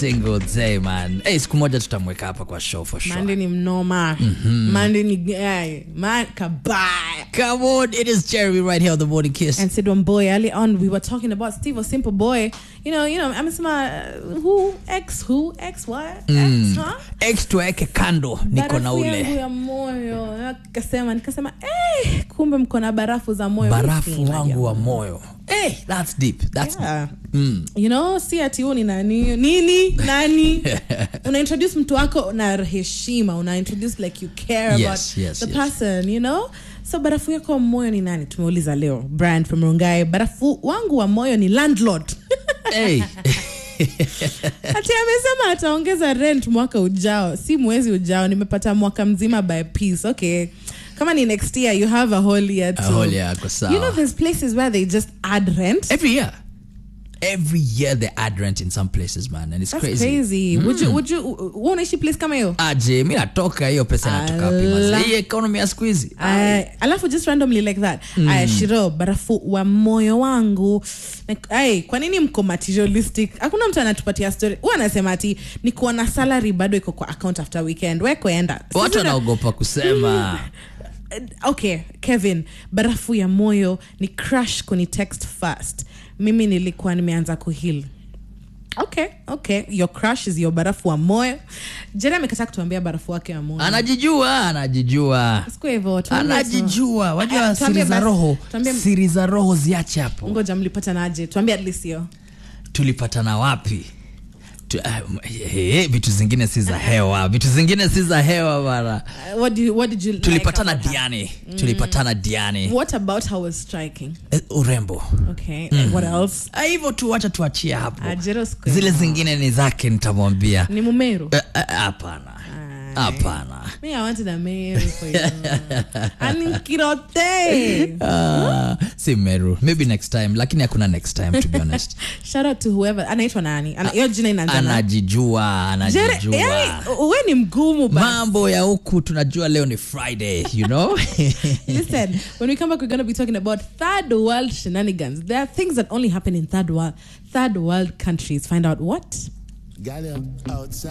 single day man hey, siku moja tutamweka hapa kwa show for sure mande ni mnoma mande ni guy man kabaya come on it is jeremy right here on the morning kiss and Sidwan Boy early on we were talking about Steve a simple boy you know you know amesema uh, who x who x what x huh x tuweke kando niko na barafu yangu ule ya moyo nikasema nikasema eh, kumbe mko na barafu za moyo barafu Sina wangu wa jamani. moyo hey, that's deep that's Yeah. Mm. you know si ati huu ni nani nini nani una introduce mtu wako na heshima una introduce like you care Yes, about yes, the yes. person you know so barafu yako wa moyo ni nani tumeuliza leo brand from rongai barafu wangu wa moyo ni landlord hey. ati amesema ataongeza rent mwaka ujao si mwezi ujao nimepata mwaka mzima by piece okay kama ni next year you have a whole year A to whole year, ako sawa. you know there's places where they just add rent every year every year they add rent in some places man and it's that's crazy, crazy, would you would you wewe unaishi place kama hiyo aje mi natoka hiyo pesa inatoka wapi mazi? Ala. hii economy ya siku hizi Ay, alafu just randomly like that aya shiro barafu wa moyo wangu Like, ay, kwa nini mko materialistic hakuna mtu anatupatia story huwa anasema ati ni kuona salary bado iko kwa account after weekend wekoenda watu wanaogopa kusema okay kevin barafu ya moyo ni crush kuni text fast mimi nilikuwa nimeanza kuhil okay okay your crush is your barafu wa moyo jeri amekataa kutuambia barafu wake wa moyo anajijua anajijua siku hivyo tuambie tu. anajijua wajua Ah, tuambie siri za basi, roho tuambie- siri za roho ziache hapo ngoja mlipata naje tuambie at least hiyo tulipatana wapi Tu- ah, m- eh, eh, vitu zingine si za hewa vitu zingine si za hewa bana Uh, what, do you, what did you tulipatana like about her? diani tulipatana diani what about her was striking Eh, urembo okay and what else Ah, hivyo tu wacha tuachie hapo Ah, Jero siku zile hiyo. zingine ni zake nitamwambia ni mumeru Eh, eh, hapana hapana me i wanted a meru for you anikirote Ah, si meru maybe next time lakini hakuna next time to be honest shout out to whoever anaitwa nani Ana- hiyo jina inaanza na anajijua Jere, anajijua yani, we ni mgumu basi. mambo ya huku tunajua leo ni friday you know Listen, when we come back, we're going to be talking about third world shenanigans. There are things that only happen in third world, third world countries. Find out what. Got him outside.